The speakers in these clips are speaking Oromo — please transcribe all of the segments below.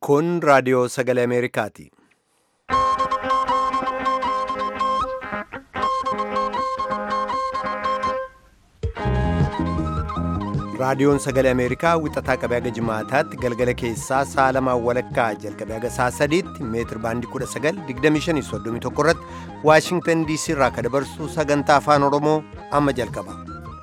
Kun raadiyoo sagalee Ameerikaati. Raadiyoon sagalee Ameerikaa wixataa qabee haga jimaataatti galgala keessaa sa'a lamaan walakkaa jalqabee haga sa'a sadiitti meetir baandii 19:25 irratti Waashingtan DC irraa kan dabarsu sagantaa afaan Oromoo amma jalqaba.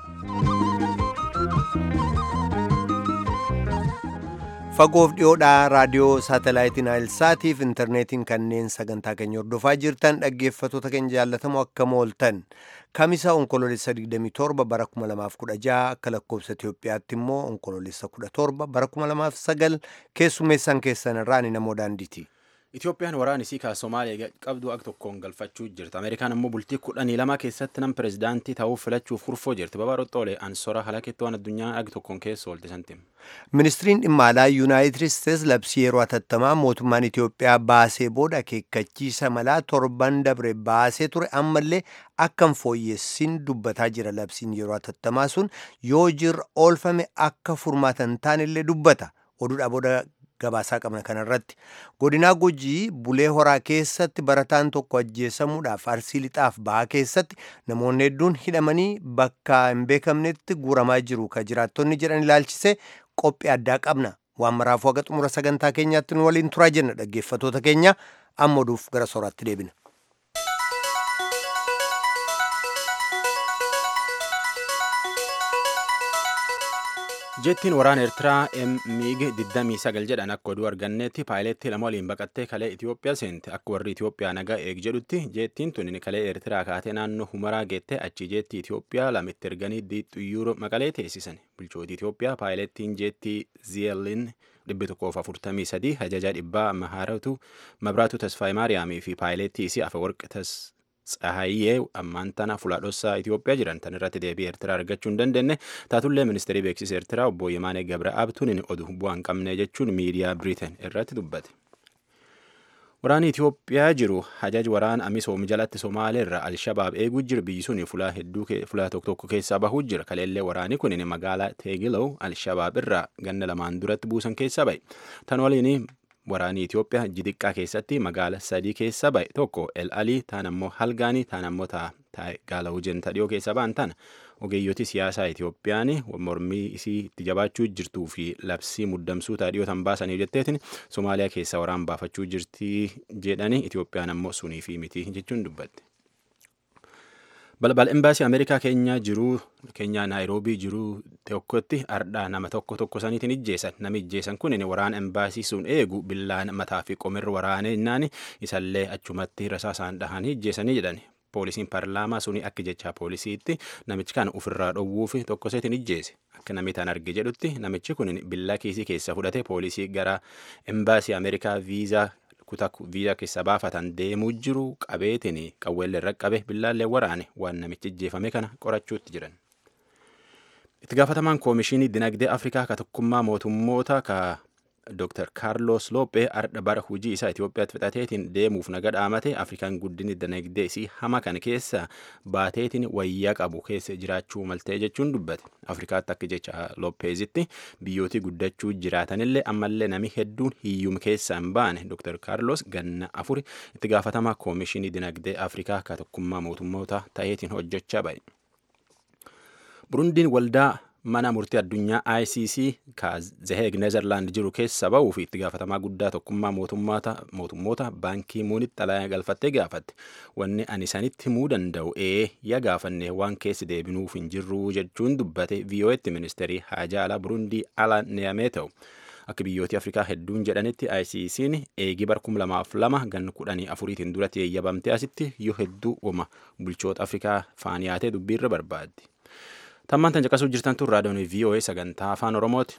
Fagoof dhiyoodhaa raadiyoo saatalaayitiin Naayilsaatiif intarneetiin kanneen sagantaa keenya hordofaa jirtan dhaggeeffattoota keenya jaallatamoo akkam ooltan. Kamisa onkoloolessa 27 bara 2016 akka lakkoofsa Itoophiyaatti immoo onkoloolessa 17 bara 2009 keessummeessaan keessan irraa ani namoo daandiiti. Itoophiyaan waraana isii kan Somaaliyaa qabdu akka tokkoon galfachuu jirti. Ameerikaan ammoo bultii kudhanii lama keessatti nam pirezidaantii ta'uuf filachuuf kurfoo jirti. Babaaroon Xoolee ansora halakeetti waan addunyaa akka tokkoon keessa oolte santiim. Ministiriin dhimma alaa Yuunaayitid Isteets labsii yeroo hatattamaa mootummaan Itoophiyaa baasee booda akeekkachiisa malaa torban dabre baasee ture ammallee akkam fooyyessin dubbataa jira labsiin yeroo hatattamaa sun yoo jirra oolfame akka furmaata hin taanellee dubbata. Oduudhaa booda gabaasaa qabna kanarratti godinaa gujii bulee horaa keessatti barataan tokko ajjeesamuudhaaf arsii lixaaf bahaa keessatti namoonni hedduun hidhamanii bakka hin beekamnetti guuramaa jiru ka jiraattonni jedhan ilaalchise qophii addaa qabna waan maraafuu haga xumura sagantaa keenyaatti nu waliin turaa jenna dhaggeeffatoota keenya amma oduuf gara sooraatti deebina. jettiin waraana eertiraa miig 29 jedhan akka oduu arganneetti paayileetti lama waliin baqattee kalee itiyoophiyaa seente akka warri itiyoophiyaa nagaa eeg jedhutti jettiin tun kalee eertiraa kaatee naannoo humaraa geettee achi jeetti itiyoophiyaa lamitti erganii xiyyuura maqalee teessisan bulchooti itiyoophiyaa paayileettiin jeettii ziyeelin dhibbi tokkoof afurtamii sadii ajajaa dhibbaa mahaaratu mabraatu tasfaayii maariyaamii fi paayileettii isii afawarq tas Tsahayyee ammaan tana fuulaadhossaa Itoophiyaa jiran tan irratti deebii Eertiraa argachuu hin dandeenye taatullee ministeerii beeksisa Eertiraa obbo Yimaanee Gabra Abtuun oduu bu'aa hin qabne jechuun miidiyaa Biriteen irratti dubbate. Waraanni Itoophiyaa jiru hajaj waraana Amisoom jalatti Somaaleerra Alshabaab eeguu jira biyyi sun fulaa hedduu fulaa tokko tokko keessaa bahuu jira kaleellee waraanni kun magaalaa Teegilow Alshabaab irraa ganna lamaan duratti buusan keessaa bahe tan waliin waraanii Itoophiyaa jidiqqaa keessatti magaala sadii keessa ba'e tokko El Alii taan ammoo Halgaanii taan ammoo Gaalawujen dhiyoo keessa ba'an tana ogeeyyoti siyaasaa Itoophiyaan mormii isii itti jabaachuu jirtuu fi labsii muddamsuu taadhiyoo tan baasanii jetteetiin Somaaliyaa keessa waraan baafachuu jirtii jedhanii Itoophiyaan ammoo sunii fi miti jechuun dubbatte. balbal embaasii ameerikaa keenya jiruu keenya naayiroobii jiruu tokkotti ardhaa nama tokko tokko saniitiin ijjeessan nami ijjeessan kun waraana embaasii sun eegu billaan mataa fi qomirra waraanee innaan isallee achumatti rasaasaan dhahanii ijjeessanii jedhan poolisiin paarlaamaa suni akka jecha poolisiitti namichi kana ofirraa dhowwuuf tokko seetiin ijjeese akka namni tan arge jedhutti namichi kun billaa kiisii keessa fudhate poolisii gara embaasii ameerikaa viizaa kutaa viizaa keessa baafatan deemuu jiru qabeetiin qawweellee irra qabe billaallee waraane waan namichi ijjeefame kana qorachuutti jiran. Itti gaafatamaan koomishinii dinagdee Afrikaa ka tokkummaa mootummoota ka Dr. Carlos Lophee ardha bara hojii isaa Itoophiyaatti fixateetiin deemuuf naga dhaamate Afrikaan guddinni dinagdee isii hama kan keessa baateetiin wayyaa qabu keessa jiraachuu maltee jechuun dubbate. Afrikaatti akka jecha Lopheezitti biyyootii guddachuu jiraatanillee ammallee nami hedduun hiyyuma keessa hin baane Dr. Carlos ganna afuri itti gaafatamaa koomishinii dinagdee Afrikaa ka tokkummaa mootummoota ta'eetiin hojjechaa ba'e. Burundiin waldaa mana murtii addunyaa ICC ka Zeheeg Neezerlaand jiru keessa ba'uu fi itti gaafatamaa guddaa tokkummaa mootummoota baankii muunitti xalayaa galfattee gaafatte wanni ani sanitti himuu danda'u ee yaa gaafanne waan keessi deebinuuf hin jirru jechuun dubbate VOA'tti ministeerii haajaa alaa Burundii ala neeyamee ta'u. Akka biyyooti Afrikaa hedduun jedhanitti ICC'n eegii bara kum lamaaf lama ganna kudhanii afuriitiin duratti eeyyabamtee asitti yoo hedduu uuma bulchoota Afrikaa faaniyaatee dubbiirra barbaaddi. Tammaan tan caqasuu jirtan tun raadiyoon VOA sagantaa afaan Oromooti.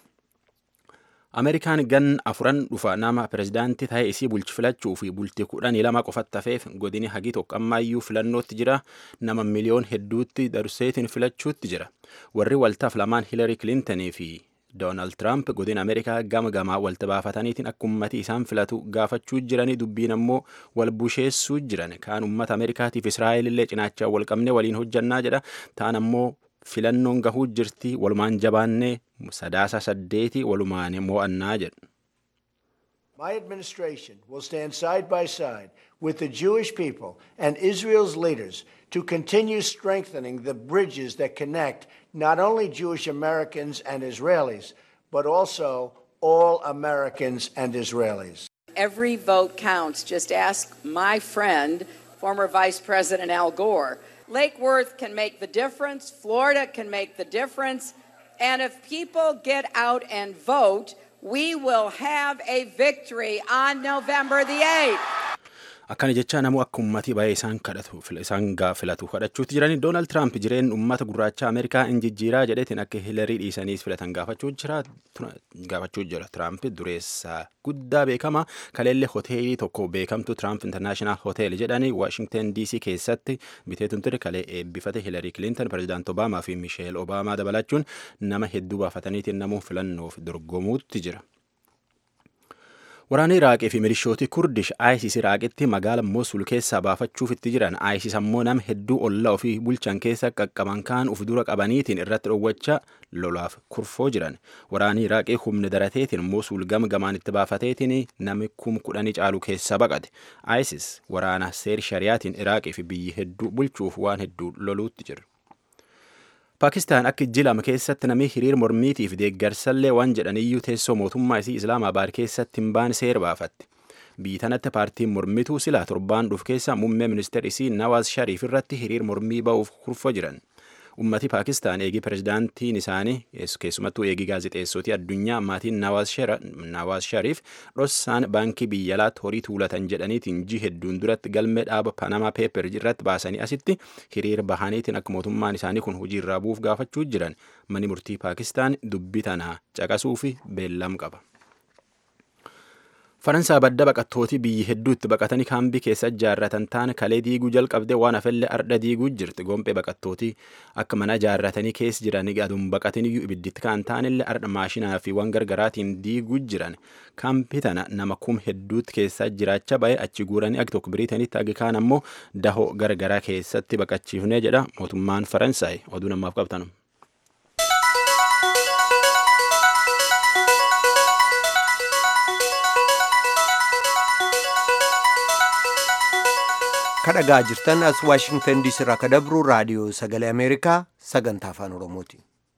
Ameerikaan gan afuran dhufa nama pirezidaantii ta'ee isii bulchi filachuu fi bultii kudhanii lama qofatti hafeef godini hagi tokko ammaayyuu filannootti jira nama miliyoon hedduutti darseetiin filachuutti jira. Warri waltaaf lamaan Hiilari Kilintanii fi Doonaald Tiraamp godina Ameerikaa gama gamaa walta baafataniitiin akka ummati isaan filatu gaafachuu jiranii dubbiin ammoo wal busheessuu jiran kaan ummata Ameerikaatiif Israa'eel illee cinaachaa wal qabne waliin hojjannaa jedha taan ammoo filannoon gahuu jirti walumaan jabaannee sadaasa saddeeti walumaan mo'annaa jedhu. My administration will stand side by side with the Jewish people and Israel's leaders to continue strengthening the bridges that connect not only Jewish Americans and Israelis, but also all Americans and Israelis. Every vote counts. Just ask my friend, former Vice President Al Gore. Lake Worth can make the difference, Florida can make the difference, and if people get out and vote, we will have a victory on November the 8th. akkana jecha namuu akka ummatii baay'ee isaan kadhatu isaan filatu kadhachuutti jirani doonaald tiraamp jireen ummata gurraacha ameerikaa in jijjiiraa jedheetiin akka hilarii dhiisaniis filatan gaafachuu jira tiraamp dureessa guddaa beekama kaleellee hoteelii tokko beekamtu tiraamp intarnaashinaal hoteel jedhani waashingten dc keessatti biteetuun ture kalee eebbifate hilarii kilinton pirezidaant obaamaa fi misheel obaamaa dabalachuun nama hedduu baafataniitiin namuu filannoof dorgomuutti jira. Waraanni Iraaqii fi milishooti Kurdish ISIS Iraaqitti magaala Mosul keessaa baafachuuf itti jiran ISIS ammoo nama hedduu ollaa ofii bulchan keessa qaqqaban kaan uf dura qabaniitiin irratti dhowwachaa lolaaf kurfoo jiran. Waraanni Iraaqii humna darateetiin Mosul gama gamaan itti baafateetiin nami kum kudhanii caalu keessa baqate. ISIS waraana seer shariyaatiin Iraaqii fi biyyi hedduu bulchuuf waan hedduu loluutti jira. Paakistaan akka jilama keessatti namni hiriir mormiitiif deeggarsallee waan jedhaniyyuu teessoo mootummaa isii Islaamabaad keessatti hin baane seera baafatti. Biyyi tanatti paartiin mormituu silaa torbaan dhuuf keessa muummee ministeera isii Nawaaz Shariif irratti hiriir mormii ba'uuf kurfoo jiran. Ummati Paakistaan eegii pirezidaantiin isaanii keessumattuu eegii gaazexeessootii addunyaa maatiin Nawaaz Shariif dhossaan baankii biyya alaatti horii tuulatan jedhaniitiin ji hedduun duratti galmee dhaaba Panama Paper irratti baasanii asitti hiriira bahaniitiin akka mootummaan isaanii kun hojii irraa bu'uuf gaafachuu jiran mani murtii Paakistaan dubbii tanaa caqasuu fi beellam qaba. Faransaa badda baqattootii biyyi hedduutti baqatanii kaambii keessa ijaarratan taane kalee diiguu jalqabdee waan hafellee arda diiguu jirti. Gompee baqattootii akka mana ijaarratanii keessa jiran aduun baqatanii ibidditti kan taanillee arda maashinaa fi waan gargaraatiin diiguu jiran. Kaambii tana nama kum hedduutti keessa jiraachaa ba'ee achi guuranii akka tokko biriitanitti agi kaan ammoo dahoo gargaraa keessatti baqachiifnee jedha mootummaan Faransaay oduu namaaf qabtanu. kadhagaa jirtan as waashingtan diisii irraa kadabru raadiyoo sagalee ameerikaa sagantaa afaan oromooti.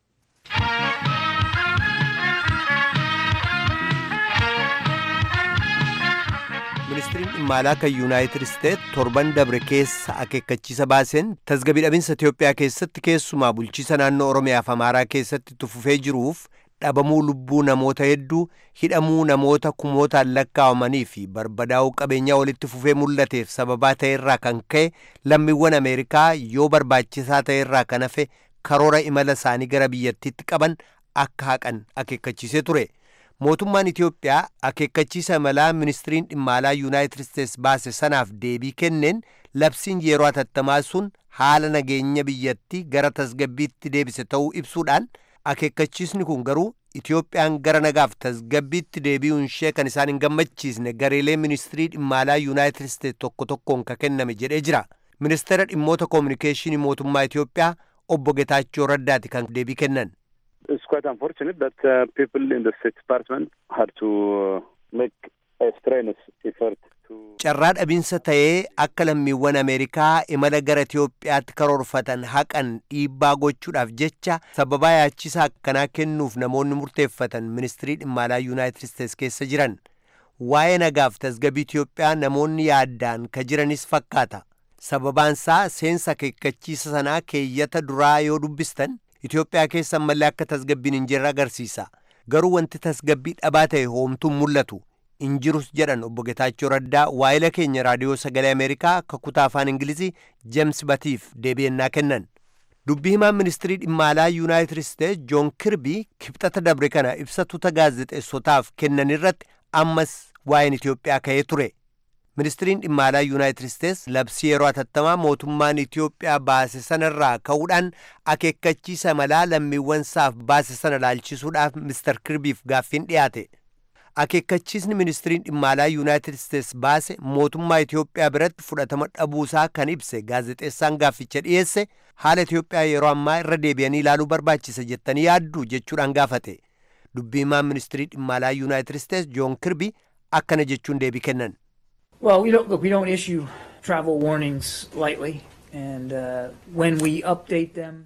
ministiriin dhimma alaa kan yuunaayitid isteet torban dabre keessa akeekkachiisa baaseen tasgabbii dhabinsa itiyoophiyaa keessatti keessumaa bulchiisa naannoo oromiyaaf amaaraa keessatti tufufee jiruuf dhabamuu lubbuu namoota hedduu hidhamuu namoota kumootaan lakkaa'amanii fi barbadaa'uu qabeenyaa walitti fufee mul'ateef sababaa ta'erraa kan ka'e lammiiwwan ameerikaa yoo barbaachisaa ta'erraa kan hafe karoora imala isaanii gara biyyattiitti qaban akka haqan akeekkachiisee ture. mootummaan Itiyoophiyaa akeekkachiisa imalaa ministiriin dhimma alaa yuunaayitid isteets baase sanaaf deebii kenneen labsiin yeroo hatattamaa sun haala nageenya biyyattii gara tasgabbiitti deebise ta'uu ibsuudhaan akeekkachiisni kun garuu Itiyoophiyaan gara nagaaf tasgabbiitti deebi'uun ishee kan isaan hin gammachiisne gareelee ministirii dhimma alaa yuunaayitid isteets tokko tokkoon ka kenname jedhee jira. Ministeera dhimmoota koominikeeshinii mootummaa Itiyoophiyaa obbo Getaachoo Raddaati kan deebii kennan. It's quite unfortunate that uh, people in the State Department had to uh, make a strenuous effort Carraa dhabinsa ta'ee akka lammiiwwan Ameerikaa imala gara Itiyoophiyaatti karoorfatan haqan dhiibbaa gochuudhaaf jecha sababaa yaachisaa akkanaa kennuuf namoonni murteeffatan ministirii dhimma alaa Yuunaayitid Isteets keessa jiran. Waa'ee nagaaf tasgabbii Itiyoophiyaa namoonni yaaddaan ka jiranis fakkaata. Sababaansaa seensa akeekkachiisa sanaa keeyyata duraa yoo dubbistan Itoophiyaa keessa ammallee akka tasgabbiin hin jirre agarsiisa. Garuu wanti tasgabbii dhabaa ta'e hoomtuun mul'atu. hin jirus jedhan obbo Getaachoo Raddaa waa'ila keenya raadiyoo sagalee Ameerikaa akka kutaa afaan Ingilizii Jeems Batiif deebi'ennaa kennan. Dubbii himaan ministirii dhimma alaa Yuunaayitid Isteets Joon Kirbii kibxata dabre kana ibsa tuuta gaazexeessotaaf kennan irratti ammas waa'een Itiyoophiyaa ka'ee ture. Ministiriin dhimma alaa Yuunaayitid Isteets labsii yeroo hatattamaa mootummaan Itiyoophiyaa baase sanarraa ka'uudhaan akeekkachiisa imalaa lammiiwwan isaaf baase sana laalchisuudhaaf Mr. Kirbiif gaaffiin dhiyaate. akeekkachiisni ministiriin dhimma alaa yuunaayitid isteets baase mootummaa Itiyoophiyaa biratti fudhatama dhabuusaa kan ibse gaazexeessaan gaafficha dhiyeesse haala Itiyoophiyaa yeroo ammaa irra deebi'anii ilaaluu barbaachisa jettanii yaaddu jechuudhaan gaafate. Dubbii himaan ministirii dhimma alaa yuunaayitid isteets Joon Kirbii akkana jechuun deebii kennan. Well, we don't look. We don't issue travel warnings lightly, and uh, when we update them,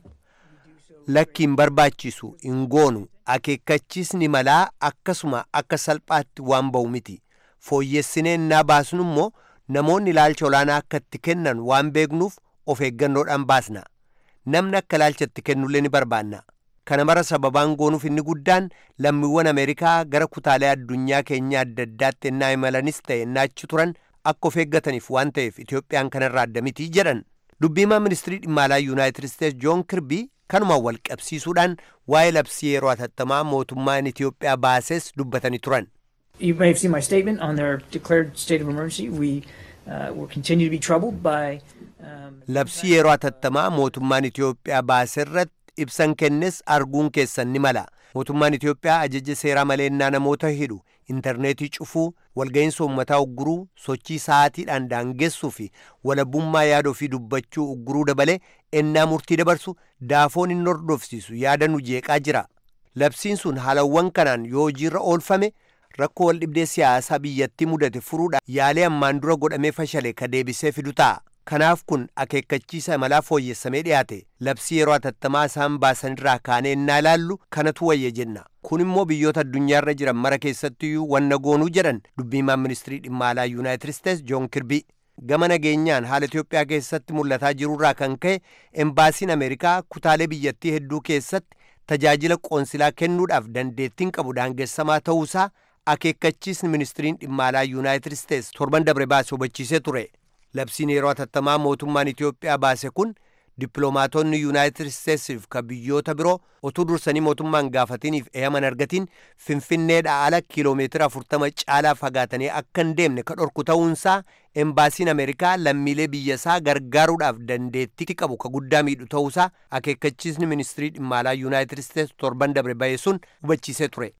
Lakkiin barbaachisu hin goonu akeekkachiisni malaa akkasuma akka salphaatti waan ba'u miti. Fooyyessineen naa baasnu immoo namoonni ilaalcha olaanaa akka itti kennan waan beeknuuf of eeggannoodhaan baasna. Namni akka ilaalcha itti kennullee ni barbaanna. Kana mara sababaan goonuuf inni guddaan lammiiwwan Ameerikaa gara kutaalee addunyaa keenya adda addaatti ennaa imalanis ta'e ennaa achi turan akka of eeggataniif waan ta'eef Itoophiyaan kanarraa adda mitii jedhan. Dubbiimaa ministirii dhimma alaa Yuunaayitid Isteets Joon Kirbii kanumaan wal qabsiisuudhaan waa'ee labsii yeroo hatattamaa mootummaan Itoophiyaa baases dubbatanii turan. you may have seen my statement on their declared state of emergency. We uh, will continue to be troubled by. Um, Labsii yeroo hatattamaa mootummaan Itoophiyaa baaserratti ibsan kennes arguun keessan ni mala. Mootummaan Itoophiyaa ajaja seeraa maleennaa namoota hidhu, intarneetii cufuu, walga'iinsa uummataa ugguruu, sochii sa'aatiidhaan daangessuu fi walabummaa yaada ofii dubbachuu ugguruu dabalee ennaa murtii dabarsu daafoon hin hordofsiisu yaada nu jeeqaa jira. Labsiin sun haalawwan kanaan yoo hojiirra oolfame rakkoo wal dhibdee siyaasaa biyyattii mudate furuudhaan yaalee ammaan dura godhamee fashale ka deebisee fidu ta'a. Kanaaf kun akeekkachiisa imalaa fooyyessamee dhiyaate labsii yeroo hatattamaa isaan baasanirraa kaanee ennaa ilaallu kanatu wayya jenna. Kun immoo biyyoota addunyaarra jiran mara keessattiyyuu wanna goonuu jedhan dubbiimaan ministirii dhimma alaa Yuunaayitid Isteets Joon Kirbii. Gama nageenyaan haala Itoophiyaa keessatti mul'ataa jirurraa kan ka'e embaasiin Ameerikaa kutaalee biyyattii hedduu keessatti tajaajila qoonsilaa kennuudhaaf dandeettiin qabu daangessamaa ta'uusaa akeekkachiisni ministiriin dhimma alaa Yuunaayitid Isteets torban dabre baase hubachiisee ture. Labsiin yeroo hatattamaa mootummaan Itoophiyaa baase kun dippiloomaatonni Yuunaayitid Isteetsiif ka biyyoota biroo utuu dursanii mootummaan gaafatiniif eeyaman argatiin Finfinneedhaa ala kiiloomeetira 40 caalaa fagaatanii akka hin deemne ka dhorku ta'uunsaa embaasiin Ameerikaa lammiilee biyyasaa gargaaruudhaaf dandeettii qabu ka guddaa miidhu ta'uusaa akeekkachiisni ministirii dhimma alaa Yuunaayitid Isteets torban dabre bahe sun hubachiisee ture.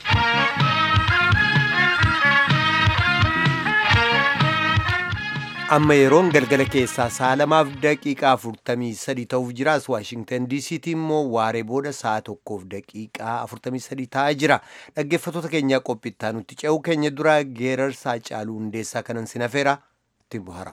amma yeroon galgala keessaa sa'a lamaaf daqiiqaa afurtamii sadi ta'uuf jiraas waashingtan diisiitii immoo waaree booda sa'a tokkoof daqiiqaa afurtamii sadi ta'aa jira dhaggeeffattoota keenyaa qophittaa nutti ce'uu keenya dura geerarsaa caaluu hundeessaa kanan sinafeera ittiin bohara.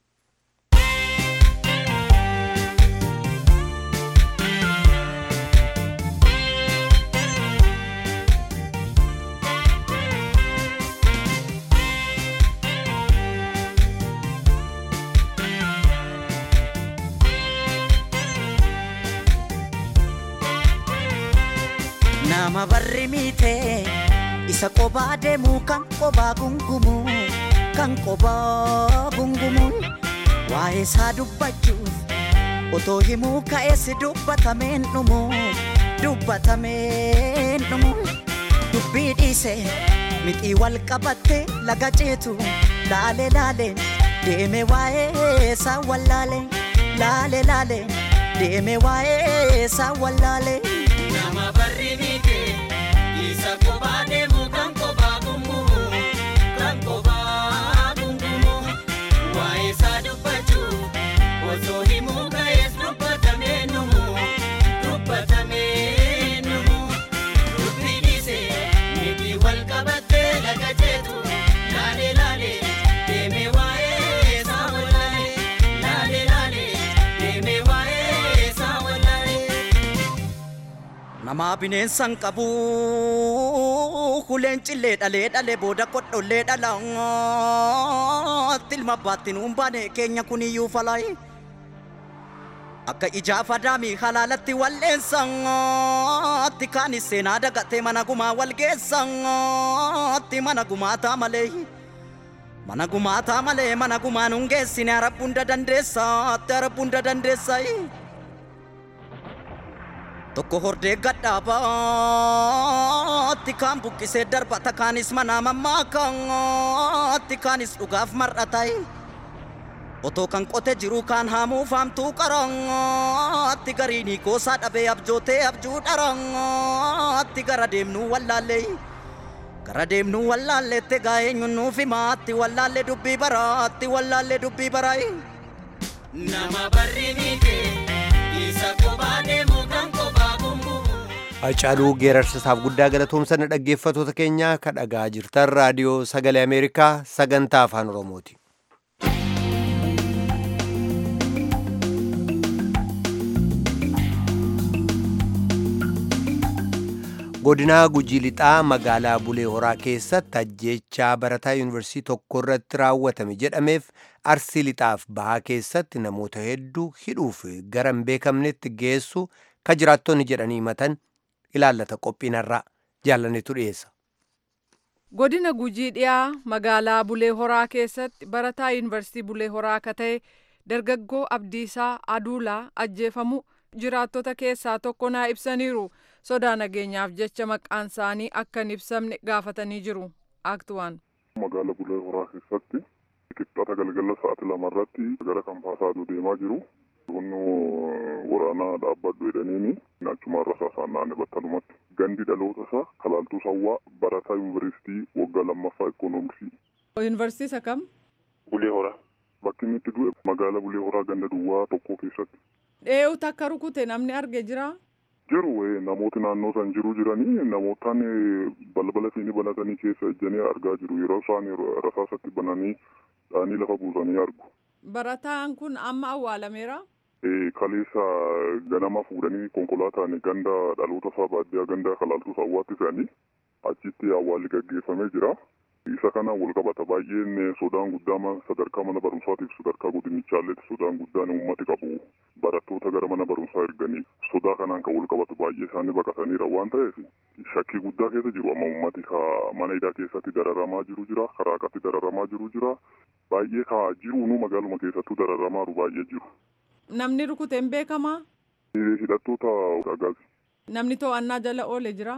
nama barri miite isa qobaa deemu kan qobaa gungumu kan qobaa gungumu waa'ee isaa dubbachuuf otoo himuu ka'eessi dubbatameen dhumu dubbatameen dhumu dubbii dhiise mixii wal qabatte laga ceetu laale laale deeme waa'ee isaa wallaale laale laale deeme waa'ee isaa wallaale. Nama barri miite isa kophaa deemu kan kophaa gungumu kan kophaa gungumu waa'ee isaa dubbachuu osoo himuu ka'ees dubbatamee numu dubbatamee numu dubbii dhiise miti wal qabattee laga jeetu laale laale deeme waa'ee isaa wallaale laale laale deeme waa'ee isaa wallaale. Namaa bineensan qabu kuleen cillee dhalee dhalee booda kodhollee dhala tilma baatti nuun baane keenya kuniyyuu falaayi. Akka ijaafa daamii halaalatti walleessatti kaanis seenaa dagatee mana gumaa wal geessatti mana gumaataa malee. Mana gumaataa malee mana gumaa nuun geessine arabbunda dandeessaatti arabbunda dandeessayi. Tokko hordee gadhaabaatti kaan buqqisee darbata kaanis manaa mammaakaatti kaanis dhugaaf mar'atayi. Otoo kan qote jiru kaan haamuu faamtuu qaraatti gariinii goosaa dhabee abjootee abjuu dharaatti gara deemnuu wallaallee. Gara deemnuu wallaalleette gaa'eenyuun nuuf himaatti wallaallee dubbii baraatti wallaallee dubbii baraayi. Nama barri miite isa kophaa deemu kan kophaa gungumu. Hacaaluu geerarsisaaf guddaa galatoomsana dhaggeeffatoota keenya ka dhagaa jirtan raadiyoo sagalee Ameerikaa sagantaa afaan Oromooti. godinaa gujii lixaa magaalaa bulee horaa keessatti ajjeechaa barataa yuunivarsiitii tokko irratti raawwatame jedhameef arsii lixaaf bahaa keessatti namoota hedduu hidhuuf gara hin beekamnetti geessu ka jiraattonni jedhanii himatan ilaallata qophiinarraa jaallanetu dhiyeessa. godina gujii dhiyaa magaalaa bulee horaa keessatti barataa yuunivarsiitii bulee horaa akka ta'e dargaggoo abdiisaa aduulaa ajjeefamu jiraattota keessaa tokko naa ibsaniiru. sodaa nageenyaaf jecha maqaan isaanii akka hin ibsamne gaafatanii jiru aktuwaan. Magaala Bulee Horaa keessatti qixxata galgala sa'aatii lamarratti gara kanfaasaa aduu deemaa jiru. Humni waraanaa dhaabbadhu jedhaniini achuma rasaasaan naanne battalumatti. Gandi dhaloota isaa kalaaltuu sawwaa barataa yuunivarsiitii waggaa lammaffaa ikoonoomsii. Yuunivarsiitii isa kam? Bulee Horaa. Bakki inni itti du'e magaala Bulee Horaa ganda duwwaa tokko keessatti. Dhee'uutu akka rukute namni arge jira. jiru namooti naannoo san jiru jiranii namootaan balbala siinii banatanii keessa ejjanii argaa jiru yeroo isaan rasaasatti bananii dhaanii lafa buusanii argu. Barataan kun amma awwaalameera. Kaleessa ganama fuudhanii konkolaataan ganda dhaloota isaa baadiyyaa ganda kalaaltuu sawwaatti fe'anii achitti awwaalli gaggeeffamee jira. Isa kana wal qabata baay'een sodaan guddaan sadarkaa mana barumsaatiif sadarkaa godinichaalleetti sodaan guddaan uummati qabu barattoota gara mana barumsaa erganii sodaa kanaan kan wal qabatu baay'ee isaanii baqataniira waan ta'eef shakkii guddaa keessa jiru amma uummati ka mana hidhaa keessatti dararamaa jiru jira karaa qatti dararamaa jiru jira baay'ee ka jiruunu magaaluma keessattuu dararamaa jiru baay'ee jiru. Namni rukute hin beekamaa? Hidhattoota dhagaati. Namni to'annaa jala oole jira?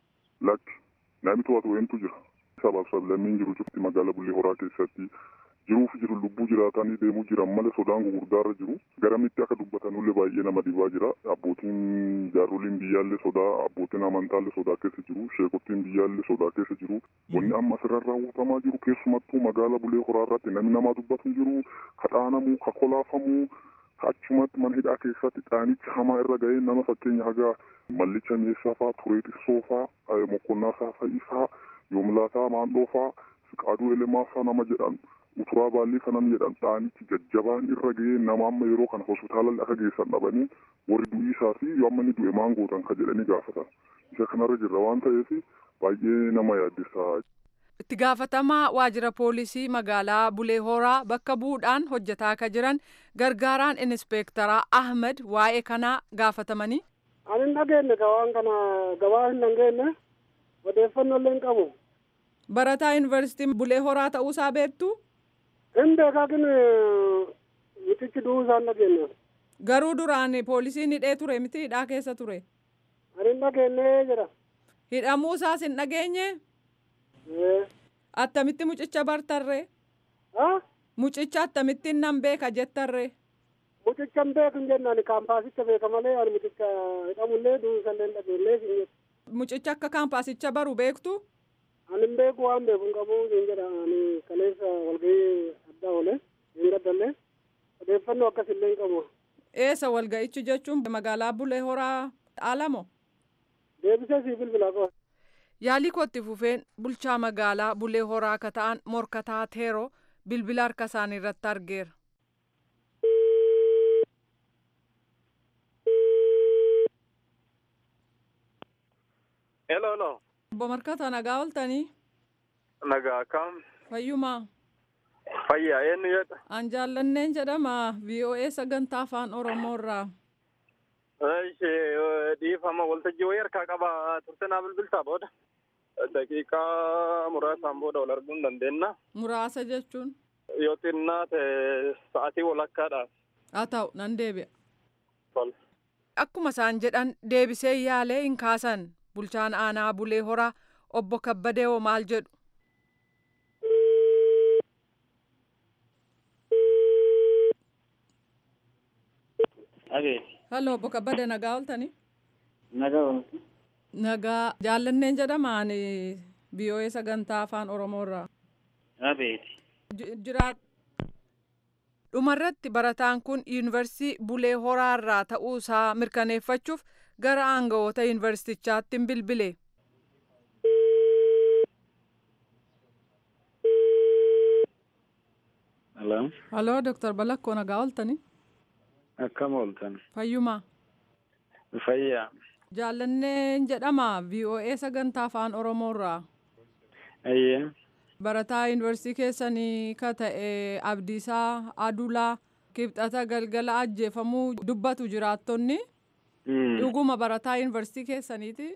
Lakki namni to'atu eentu jira. sabaaf sablammiin jiru cufti magaala Bulee Horaa keessatti jiruuf jiru lubbuu jiraatanii deemuu jiran malee sodaan gurguddaarra jiru garamitti akka dubbatanullee baay'ee nama dhibaa jira abbootiin jaaroliin biyyaallee sodaa abbootiin amantaallee sodaa keessa jiru sheekottiin biyyaallee sodaa keessa jiru wanni amma asirra raawwatamaa jiru keessumattuu magaala Bulee Horaa irratti namni namaa dubbatu jiru kadhaanamuu kakolaafamuu achumatti mana hidhaa keessatti dhaanicha hamaa irra ga'ee nama fakkeenya hagaa mallicha meeshaa fa'aa turee xirsoo fa'aa mokkonnaa saafa'ii fa'aa yoomlaataa maandhoo fa'aa siqaaduu elemaa fa'aa nama jedhan uturaa baallii kanan jedhan dhaanichi jajjabaan irra ga'ee nama amma yeroo kana hospitaalalli akka geessan dhabanii warri du'ii isaa fi yoo amma inni du'e maan gootan ka jedhanii gaafatan isa kanarra jirra waan ta'eef baay'ee nama yaaddessa. itti gaafatamaa waajjira poolisii magaalaa bulee horaa bakka bu'uudhaan hojjetaa akka jiran gargaaraan inispeektaraa ahmed waa'ee kanaa gaafatamanii. ani hin dhageenye waan kana gabaa hin dhageenye odeeffannoo illee hin qabu. barataa yuunivarsiitii bulee horaa ta'uusaa beektu. hin beekaakin mitichi du'uu isaan dhageenye. garuu duraan poolisiin hidhee ture miti hidhaa keessa ture. ani hin dhageenye jira. hidhamuu isaas hin dhageenye. attamitti mucicha bartarree. mucicha attamitti nan beeka jettarree. mucicha hin beeku hin jennaan kaampaasicha beeka malee ani mucicha hidhamullee du'uusallee hin dhageenye siin jedha. mucicha akka kaampaasicha baru beektu. ani hin beeku waan beeku hin qabu siin jedha ani kaleessa walgahii addaa oole hin gaddallee odeeffannoo akkasillee hin qabu. eessa walga'ichi jechuun magaalaa bulee horaa alamo. deebisee sii bilbilaa qaba. yaalii kootti fufeen bulchaa magaalaa bulee horaa akka ta'an morkataa teeroo bilbila harka isaanii irratti argeera. Hello, hello. Obbo Markata nagaa ooltanii? Nagaa kam? Fayyumaa? Fayyaa eenyu jedha? An jaallanneen jedhama VOA sagantaa afaan Oromoo irraa. Ishee dhiifama waltajjii wayii harkaa qaba turte naa bilbiltaa booda. Daqiiqaa muraasaan booda wal arguu hin dandeenya. Muraasa jechuun? Yoo xinnaa ta'e sa'aatii walakkaadhaaf. Haa ta'u nan deebi'a. Tol. Akkuma isaan jedhan deebisee yaalee hin kaasan bulchaan aanaa bulee horaa obbo Kabbadee hoo maal jedhu. Halloo obbo Kabbadee nagaa ooltanii? Nagaa ooltu. Nagaa jaallanneen jedhamaan VOA sagantaa afaan Oromoo irraa. Abeeti. Jiraat. Dhumarratti barataan kun yuunivarsiitii Bulee Horaa irraa ta'uu isaa mirkaneeffachuuf gara aangawoota yuunivarsiitichaatti hin bilbile. Hello. Haloo Dr. Balakkoo nagaa ooltani. Akkam ooltan. Fayyumaa. Fayyaa. Jaallanneen jedhama VOA sagantaa afaan Oromoorraa. Ayyee. Barataa yuunivarsiitii keessanii ka ta'e Abdiisaa Adulaa kibxata galgala ajjeefamuu dubbatu jiraattonni. Dhuguma barataa yuunivarsiitii keessaniiti.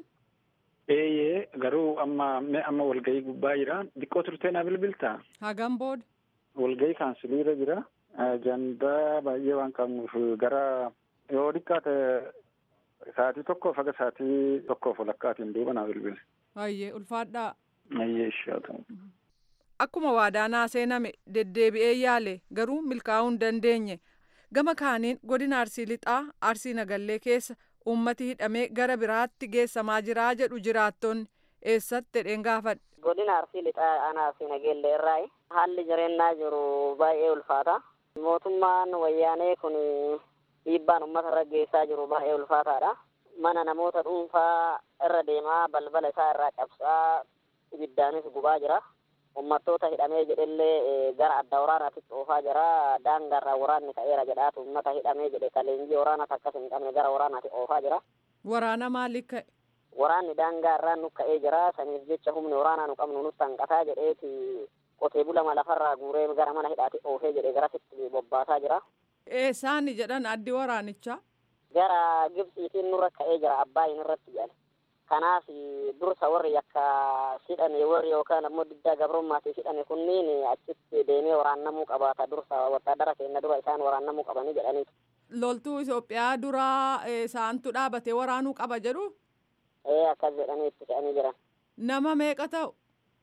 Eeyyee garuu amma amma walgahii gubbaa jira. Xiqqoo turtee na bilbiltaa? Hagam booda. Walgahii kaansiiliirra jira. Ajandaa baay'ee waan qabnuuf gara yoo xiqqaate sa'aatii tokkoof haga sa'aatii tokkoof walakkaatiin duuba naa bilbile. Ayyee ulfaadhaa. Ayyee ishee ta'u. Akkuma waadaa seename deddeebi'ee yaale garuu milkaa'uu hin dandeenye. Gama kaaniin godina Arsii Lixaa Arsii Nagallee keessa uummati hidhamee gara biraatti geessamaa jiraa jedhu jiraattonni eessatti jedheen gaafadhe. Godina Arsii Lixaa aanaa Arsii Nagallee irraa haalli jireenyaa jiru baay'ee ulfaata. Mootummaan wayyaanee kun dhiibbaan uummata irra geessaa jiru baay'ee ulfaataadha. Mana namoota dhuunfaa irra deemaa balbala isaa irraa cabsaa ibiddaanis gubaa jira. Uummattoota hidhamee jedhellee gara adda waraanaatti oofaa jira. Daangarraa waraanni ka'eera jedhaatu uummata hidhamee jedhe ka leenjii waraanaas akkas hin qabne gara waraanaatti oofaa jira. Waraana maaliif ka'e? Waraanni daangaa irraa nu ka'ee jira. Saniif jecha humni waraanaa nu qabnu nutti hanqataa jedheeti qotee bulama lafarraa guuree gara mana hidhaatti oofee jedhe garasitti bobbaasaa jira. Eessaani jedhan addi waraanichaa? Gara Gibxiitiin nurra ka'ee jira Abbaayin irratti jedhan. Kanaaf dursa warri akka hidhame warri yookaan ammoo diddaa gabrummaatiif hidhame kunniin achitti deemee waraannamuu qabaata dursa wattaadara keenya dura isaan waraannamuu qabanii jedhaniiti. Loltuu Itoophiyaa duraa isaantu dhaabatee waraanuu qaba jedhu? Ee akkas jedhanii itti fe'anii jiran. Nama meeqa ta'u?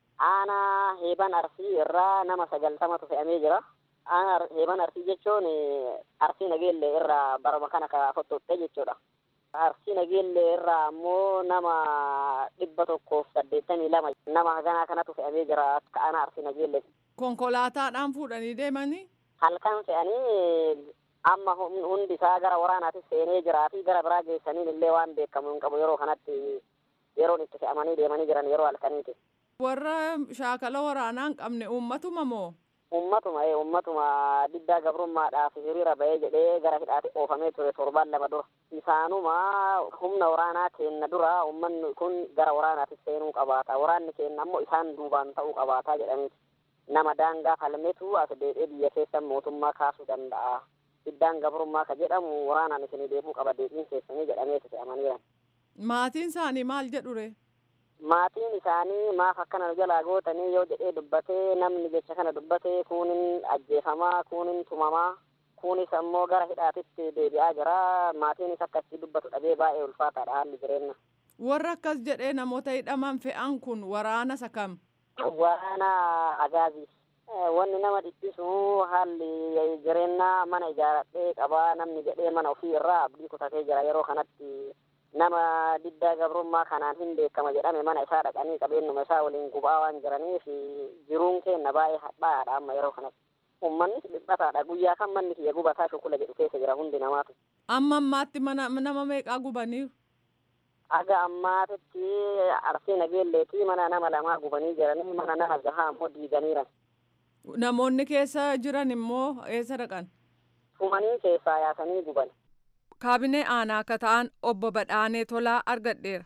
Aanaa heeban arsii irraa nama sagaltamatu fe'amee jira. Aanaa heeban arsii jechuun arsii nageellee irraa barama kana ka fottotte jechuudha. Arsii nageellee irraa ammoo nama dhibba tokkoof saddeettamii lama nama haganaa kanatu fe'amee jira akka aanaa arsii nageellee. Konkolaataadhaan fuudhanii deemanii? Halkan fe'anii amma hundi isaa gara waraanaatti seenee jiraatii gara biraa geessaniin illee waan beekamu hin qabu yeroo kanatti yeroon itti fe'amanii deemanii jiran yeroo halkaniiti. Warra shaakala waraanaa hin qabne uummatuma moo? Uummatuma ee uummatuma diddaa gabrummaadhaaf hiriira bahee jedhee gara hidhaatti oofamee ture torbaan lama dura. Isaanuma humna waraanaa keenna dura uummanni kun gara waraanaatti seenuu qabaata. Waraanni keenna ammoo isaan duubaan ta'uu qabaataa jedhaniiti. Nama daangaa falmetu as deebi'ee biyya keessa mootummaa kaasuu danda'a. Diddaan gabrummaa ka jedhamu waraanaan isinii deemuu qaba deebiin keessanii jedhamee fe'amaniira. Maatiin isaanii maal jedhure? Maatiin isaanii maaf akkana nu jalaa gootanii yoo jedhee dubbatee namni jecha kana dubbatee kuunin ajjeefamaa kuunin tumamaa kuunis ammoo gara hidhaatitti deebi'aa jira maatiinis akkasii dubbatu dhabee baay'ee ulfaataadha haalli jireenya. Warra akkas jedhee namoota hidhaman fe'an kun waraana isa kam? Waraana agaazii. Wanni nama dhiphisu haalli jireenya mana ijaaradhee qabaa namni jedhee mana ofii irraa abdii kutatee jira yeroo kanatti nama diddaa gabrummaa kanaan hin beekama jedhame mana isaa dhaqanii qabeenyuma isaa waliin gubaa waan jiraniif jiruun keenya baay'ee hadhaadha amma yeroo kanatti. Uummanni dhiphataadha guyyaa kan manni kiyya gubataa shukula jedhu keessa jira hundi namaatu. Amma ammaatti mana nama meeqaa gubaniiru? Aga ammaatitti arsii nageelleetii mana nama lamaa gubanii jiranii mana nama jahaa ammoo diiganiiran. Namoonni keessa jiran immoo eessa dhaqan? Fumanii keessaa yaasanii guban. Kaabinee aanaa akka ta'an obbo Badhaanee Tolaa argadheera.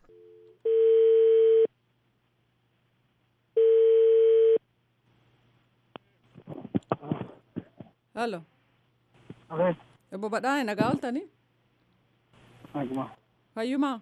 Halo. Obbo Badhaanee nagaa ooltanii? Fayyumaa?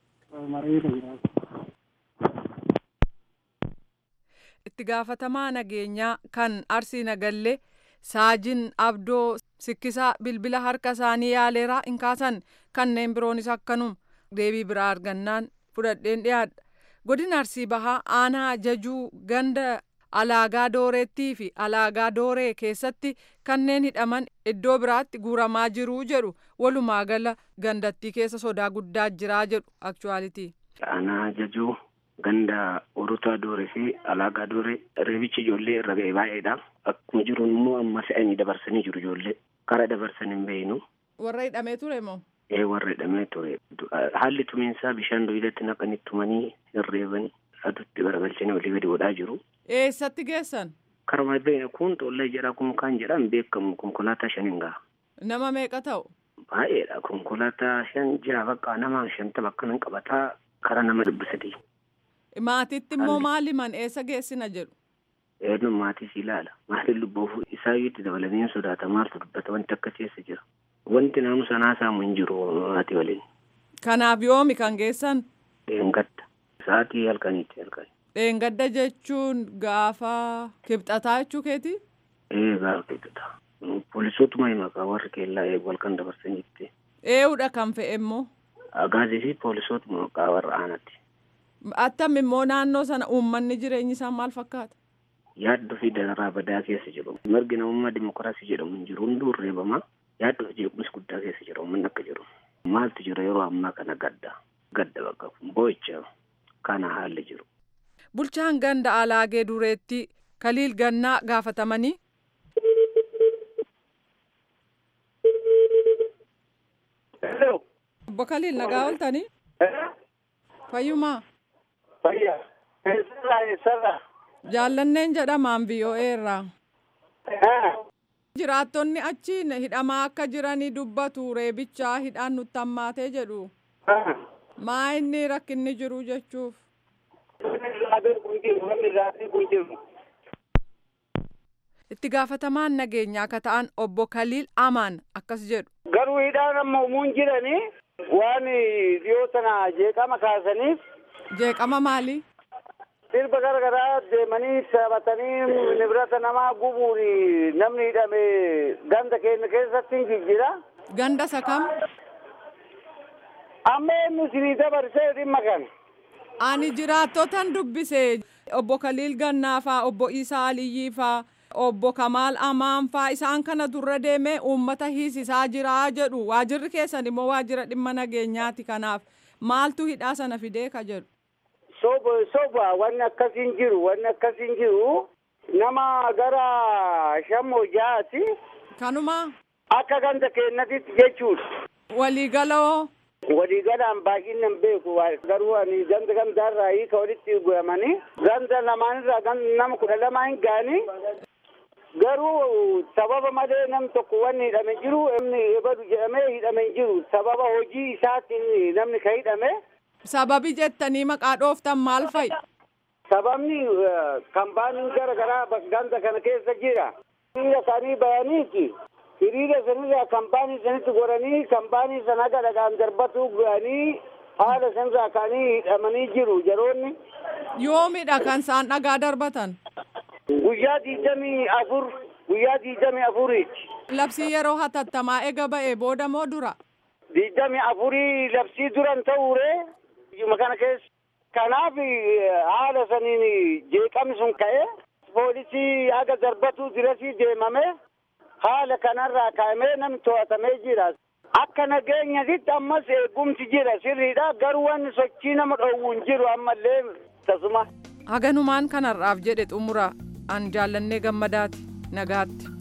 Itti gaafatamaa nageenyaa kan Arsii Nagallee saajin abdoo sikkisaa bilbila harka isaanii yaaleeraa hin kaasan kanneen biroonis akkanuma deebii biraa argannaan fudhadheen dhiyaadha. Godina Arsii Bahaa aanaa jajuu ganda alaagaa dooreettii fi alaagaa dooree keessatti kanneen hidhaman iddoo biraatti guuramaa jiruu jedhu walumaa gala gandattii keessa sodaa guddaa jiraa jedhu akchuwaalitii. Aanaa jajuu ganda orotaa dooree fi alaagaa dooree reebichi ijoollee irra ga'e baay'eedha. Akkuma jiru immoo amma fe'anii dabarsanii jiru ijoollee. Kara dabarsan hin beeknu. Warra hidhamee ture moo? ee warra hidhamee ture haalli tumiinsaa bishaan duyilatti naqanii tumanii hirreebanii adutti garagalchanii olii gadi godhaa jiru. Eessatti geessan? Karma beekne kun xollaa jedha kun kan jedhan beekamu konkolaataa shaniin gaha. Nama meeqa ta'u? Baay'eedha konkolaataa shan jira bakka nama shantama akkanan qabataa karaa nama dhibba sadii. Maatiitti immoo maali man eessa geessina jedhu? Eenyuun maatis ilaala. Maatiin lubboof isaayyuutti dabalanii sodaata maaltu dubbata wanti akka keessa jira. Wanti naannoo sanaa saamu hin jiru maatii waliin. Kanaaf yoomi kan geessan? Dheengadda. Sa'aatii halkaniitti halkanii. Dheengadda jechuun gaafa kibxataa jechuu keeti? Ee gaafa kibxataa. Poolisootuma himakaa warri keellaa eegu halkan dabarsan jirti. Eewudha kan fe'e immoo? Agaazii fi poolisootuma maqaa warra aanatti. Attam immoo naannoo sana uummanni jireenyi isaa maal fakkaata? Yaaddoo fi dararaa badaa keessa jiru. Mirgi namummaa dimokiraasii jedhamu hin jiru. Hunduu reebama. Yaaddoo fi jeequmsi guddaa keessa jiru. Uummanni akka jiru. Maaltu jira yeroo ammaa kana gadda. Gadda bakka kun boo'icha kana haalli jiru. Bulchaan ganda alaagee dureetti kaliil gannaa gaafatamanii. Obbo Kaliil nagaa ooltanii? Fayyumaa? Fayyaa. Eessarraa eessarraa? Jaallanneen jedhamaan VOA irraa. Jiraattonni achi hidhamaa akka jiranii dubbatu reebichaa hidhaan nutti hammaatee jedhu. Maa inni rakkinni jiru jechuuf. Itti gaafatamaan nageenyaa akka ta'an obbo Kaliil Amaan akkas jedhu. Garuu hidhaan amma umuun jiranii waan dhiyoo sana jeeqama kaasaniif. Jeeqama maali? Sirba garagaraa deemanii taphatanii nibirata namaa gubuun namni hidhame ganda keenya keessatti hin jijjira. Ganda isa kam? Amma eenyu isinii dabarsee dhimma kana. Ani jiraattotan dubbise obbo Kaliil Gannaafaa, obbo Isaa Aliyyiifaa, obbo Kamaal Amaanfaa isaan kana durra deemee uummata hiisisaa jira jedhu. Waajirri keessan immoo waajira dhimma nageenyaati kanaaf maaltu hidhaa sana fidee ka jedhu. Soba soba wanni akkasiin jiru wanni akkasiin jiru nama gara shammoo jahaati. Kanuma. Akka ganda keenyatti jechuudha. Waliigaloo. Waliigalaan baay'inaan beeku garuu ani ganda gandaarraa hiika walitti guuramanii ganda lamaanirraa nama kudha lama hin gaanii garuu sababa malee nam tokko wanni hidhame jiru namni ebadu jedhamee hidhame hin jiru sababa hojii isaatiin namni ka hidhame. Sababi jettanii maqaa dhooftan maal fa'i? Sababni kambaaniin gara garaa ganda kana keessa jira. Hiriira isaanii bayaniiti. Hiriira sanirraa kambaanii sanitti godhanii kambaanii sana gadhagaan darbatu ga'anii haala sanirraa ka'anii hidhamanii jiru yeroonni. Yoomidha kan isaan dhagaa darbatan? Guyyaa digdamii afur guyyaa digdamii afuriiti. Labsii yeroo hatattamaa ega ba'e booda moo dura? Digdamii afurii labsii duran ta'uure iyyuma kana keessa. Kanaaf haala saniin jeeqamni sun ka'e poolisii haga darbatu dirasii deemame haala kanarraa kaa'amee namni to'atamee jira. Akka nageenyatitti ammas eegumsi jira sirriidha garuu wanni sochii nama dhoowwu hin jiru ammallee tasuma. Haganumaan kanarraaf jedhe xumura an jaallannee gammadaati nagaatti.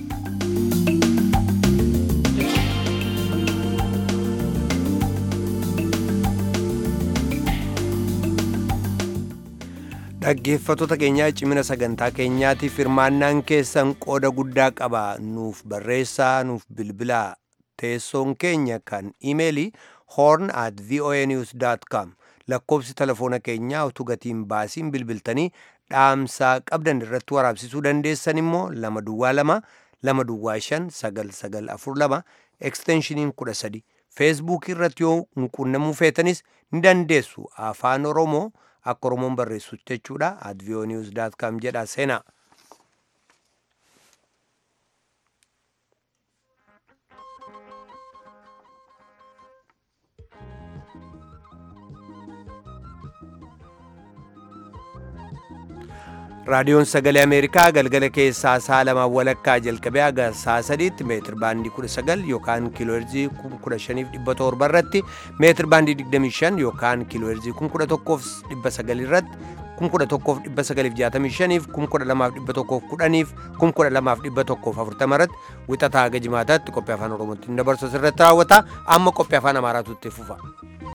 dhaggeeffattoota keenyaa cimina sagantaa keenyaatiif hirmaannaan keessan qooda guddaa qaba nuuf barreessaa nuuf bilbilaa teessoon keenya kan imeelii horn at voanews com lakkoobsi telefoona keenyaa utuu gatiin baasiin bilbiltanii dhaamsaa qabdan irratti waraabsisuu dandeessan immoo lama duwwaa lama lama duwwaa shan sagal sagal afur lama eksteenshiniin kudha sadi feesbuukii irratti yoo quunnamuu feetanis ni dandeessu afaan oromoo akka oromoon barreessu jechuudha at voanews com jedha seenaa. raadiyoon sagalee ameerikaa galgala keessaa saa lamaa walakkaa jalqabee haga saa sadiitti meetir baandii kudha sagal yookaan kiilooherzii kun kudha shaniif dhibba torba irratti meetir baandii digdamii shan yookaan kiilooherzii kun kudha tokkoof dhibba sagal irratti kum kudha tokkoof dhibba sagaliif jaatamii shaniif kum kudha lamaaf dhibba tokkoof kudhaniif kum kudha lamaaf dhibba tokkoof afurtama irratti wixataa haga jimaataatti qophii afaan oromootiin dabarsu irratti raawwata amma qophii afaan amaaraatu itti fufa.